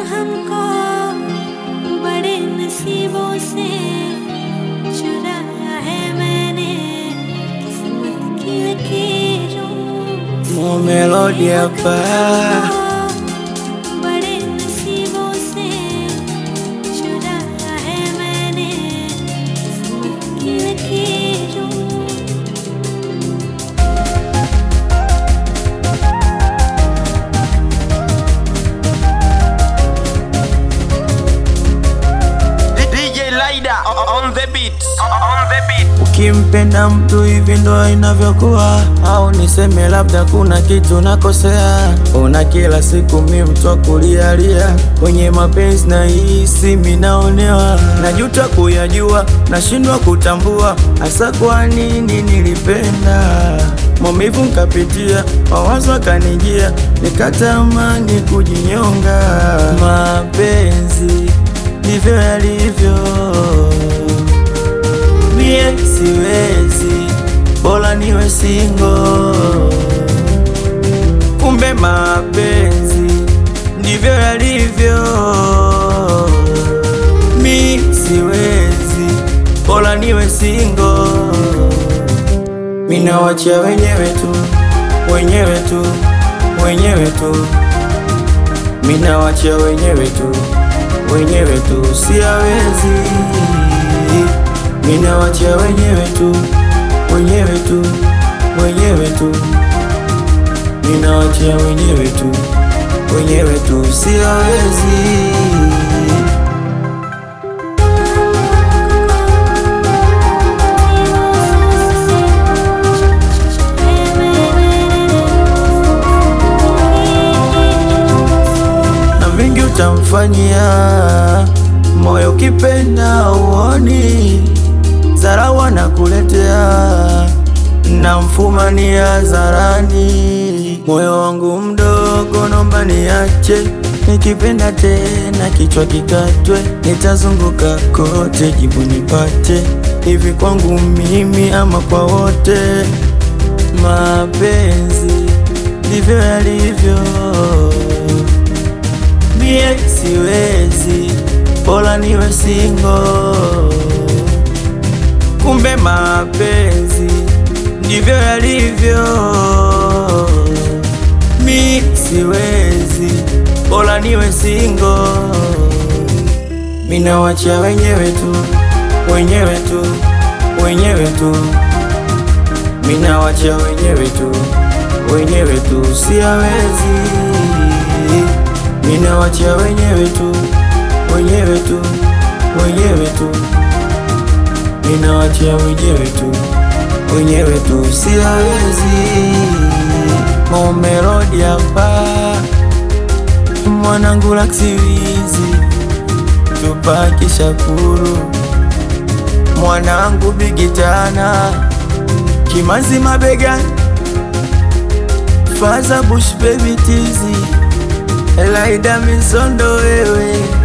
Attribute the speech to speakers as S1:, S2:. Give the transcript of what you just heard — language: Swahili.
S1: हमको बड़े नसीबों से चुराया है मैंने किस्मत की लकीरों
S2: Mo melody hapa
S1: बड़े नसीबों से चुराया है मैंने किस्मत की लकीरों
S3: DJ Lida on the beat. On the beat.
S2: Ukimpenda mtu hivi ndo inavyokuwa, au niseme labda kuna kitu nakosea. Ona kila siku mi mtu wa kulialia kwenye mapenzi na hisi minaonewa, najuta kuyajua, nashindwa kutambua hasa kwa nini nilipenda. Maumivu nkapitia, mawazo akanijia, nikatamani kujinyonga. Mapenzi ndivyo yalivyo mie siwezi, bora niwe singo. Kumbe mapenzi ndivyo yalivyo, mi siwezi, bora niwe singo. Minawacha wenyewe tu, wenyewe tu, wenyewe tu, minawacha wenyewe tu, wenyewe tu, siawezi Ninawacha wenyewe tu, wenyewe tu, wenyewe tu. Ninawacha wenyewe tu, wenyewe tu, siwezi. Na vingi utamfanyia moyo ukipenda uoni zarawa na kuletea na mfumania zarani moyo wangu mdogo nomba niache nikipenda tena kichwa kikatwe nitazunguka kote jibu nipate hivi kwangu mimi ama kwa wote mapenzi ndivyo yalivyo mie siwezi bora niwe singo kumbe mapenzi ndivyo yalivyo mi siwezi bora niwe singo minawacha wenyewe tu wenyewe tu wenyewe tu minawacha wenyewe tu wenyewe tu siawezi minawacha wenyewe tu wenyewe tu wenyewe tu ninawachia wenyewe tu wenyewe tu siawezi momelodi hapa mwanangu laksiwizi tupaki shakuru mwanangu bigitana kimazi mabega faza bush baby tizi elaida misondo wewe